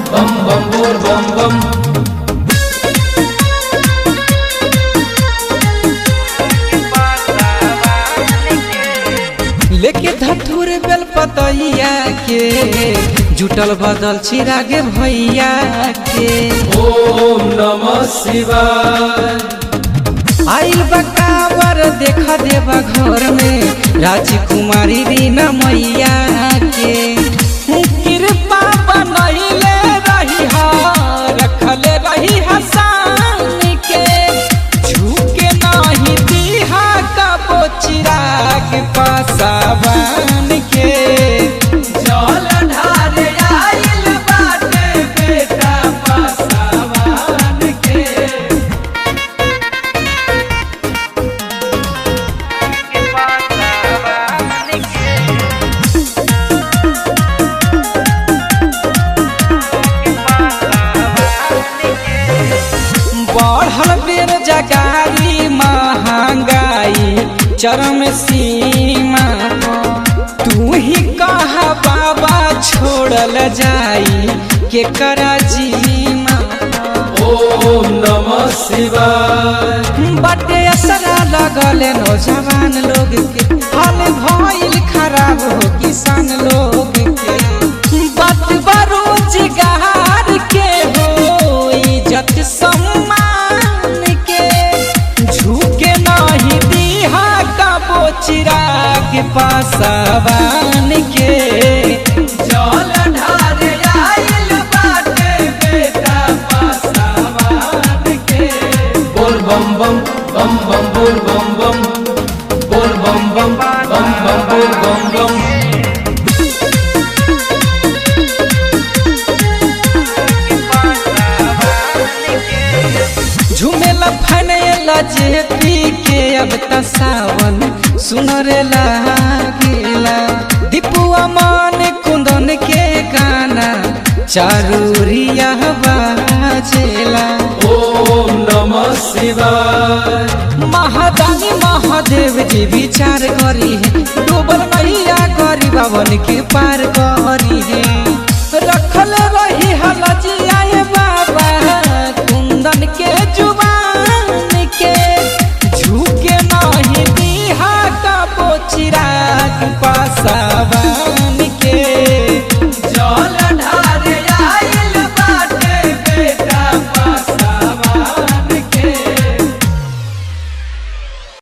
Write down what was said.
बम बम बोल बम बम लेके धतुर बेल पतैया के जुटल बदल चिराग भैया के ओम नमः शिवाय आइल बकावर देखा देवा घर में राजकुमारी रीना मैया के कृपा बनैले रही हा रखले रही हसान के झुके नहीं दीहा कबो चिराग पासावान के जल ढारे आइल बाटे बेटा पासावान के बढ़ल बेरोजगारी महंगाई चरम सीमा पर। तू ही कहा बाबा छोड़ल जाई के करा जीमा ओम नमः शिवाय बटे असरा लगल नौजवान लोग के हाल भइल खराब हो किसान लोग के बात बरोजगार के हो इज्जत सम्मान के झुके नहीं दीहा कबो चिराग पासवान के जल ढारे आइल बाटे बेटा पासावान के बोल बम बम बम बम बोल बम बम बोल बम बम बम बम बोल बम बम झुमेला फनेला जे पी के अब त सावन सुनरे लागेला दीपुआ मान कुंदन के गाना चारूरिया बाजेला ओम नमः शिवाय महादानी महादेव जी विचार करी है डूबल मैया गरीब बावन के पार करी है